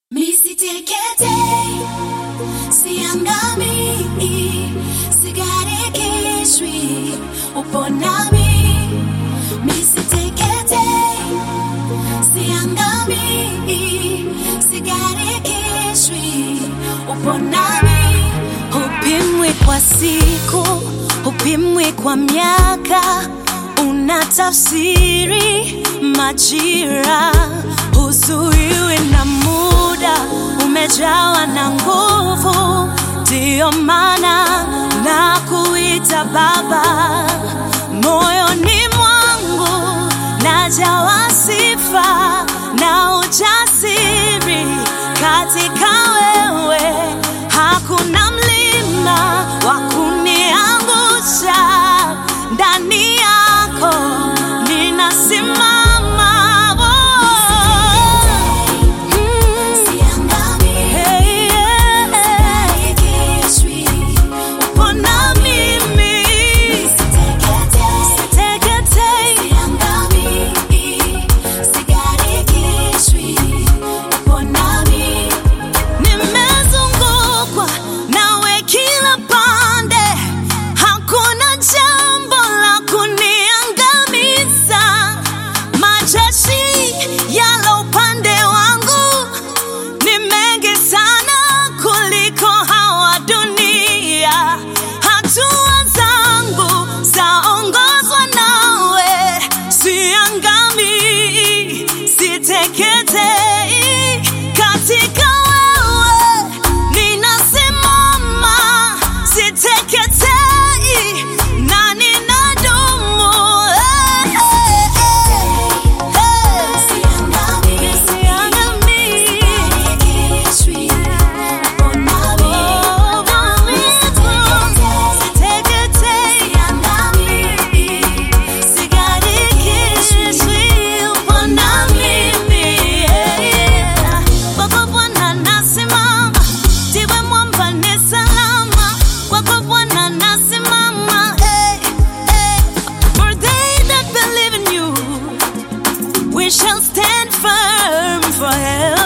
Misiteketei, siangamii, sigarikishwi, upo nami. Misiteketei, siangamii, sigarikishwi, upo nami. Hupimwi kwa siku, hupimwi kwa miaka, unatafsiri majira, huzuiwi na muda, umejawa na nguvu, ndiyo maana na kuita Baba. Moyoni mwangu najawa sifa na ujasiri katika wewe, hakuna mlima wa kuniangusha. Ndani yako ninasimama. Oh. Mm. Hey, yeah. Upo na mimi. Siteketei. Nimezungukwa nawe kila pande, hakuna jambo la kuniangamiza. Majeshi yalo upande wangu ni mengi sana kuliko hawa dunia. Hatua zangu zaongozwa nawe, siangami, siteketei. Katika wewe ninasimama, siteketei na ninadumu. Eh, eh, eh, eh. Siangami. We shall stand firm forever.